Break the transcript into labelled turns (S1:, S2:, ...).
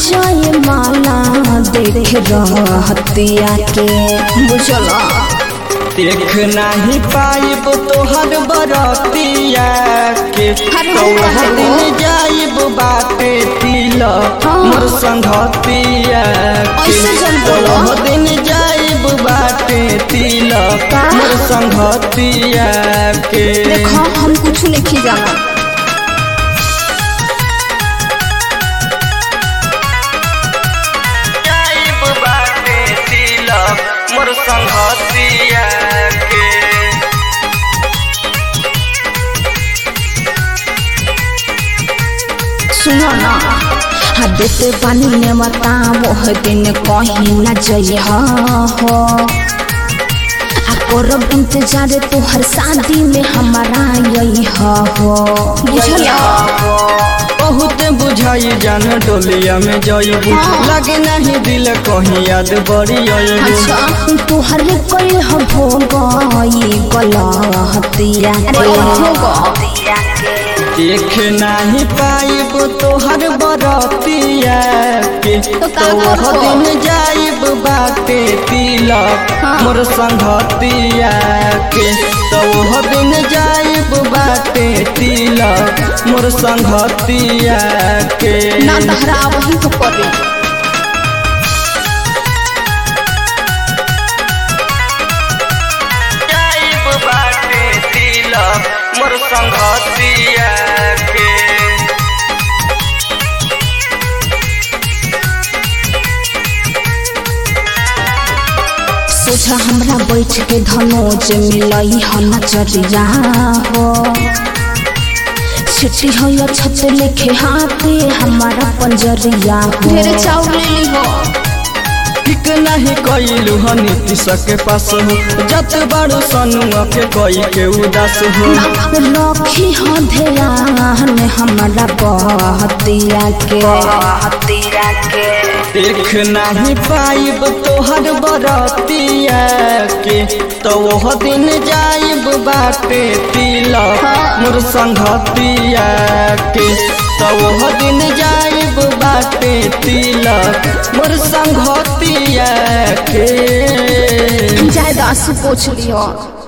S1: जय माला देख रहतिया के बुझला
S2: देख नहीं पाइब तोहर बरतिया के
S1: अरे
S2: तो
S1: वो कहे
S2: दिन
S1: वो।
S2: जाइब बाटे तिल
S1: हाँ।
S2: मोर संगतिया के
S1: ऐसे जन
S2: तो
S1: बोलो।
S2: दिन जाइब बाटे तिल
S1: का?
S2: मोर संगतिया के
S1: देखो हम कुछ नहीं जाना
S2: जाइब बाटे तिल मोर संगतिया के
S1: सुनो ना हाँ देते पानी में मता मोह दिन कहीं न जई हो आ करब इंतजार तोहर शादी में हमारा यही हो बुझला
S2: बहुत बुझाई जान डोलिया में जइबू
S1: हाँ।
S2: लगे नहीं दिल कहीं याद बड़ी अइबू
S1: अच्छा तोहर कोई हो भोगई गलहतिया
S2: देख नहीं पाइब तोहर बरतिया के
S1: तो का
S2: तो वह
S1: करबो?
S2: दिन जाइब बाटे तिलक
S1: हाँ।
S2: मोर संगतिया के तो वह दिन जाइब बाटे तिलक मोर संगतिया के
S1: ना तहरा वही तो पड़ी
S2: जाइब बाटे तिलक मोर संगतिया के
S1: सोझा हमरा बैठ के धनोज मिलई ह नजरिया हो छिटी हो या छत लिखे हाथे हमारा पंजरिया हो ढेर चाउर ले ली हो
S2: ठीक नहीं कैलू ह नीतीश के पास हो जत बड़ो सनुआ के कई के उदास हो
S1: रखी हो ध्यान हमारा बहतिया के बहतिया के
S2: देख नहीं पाइब तोहर बरतिया के तो वह दिन जाइब बाटे तिलक मोर संगतिया के तो वह दिन जाइब बाटे तिलक मोर संगतिया के
S1: जायदा आंसू पोछ लियो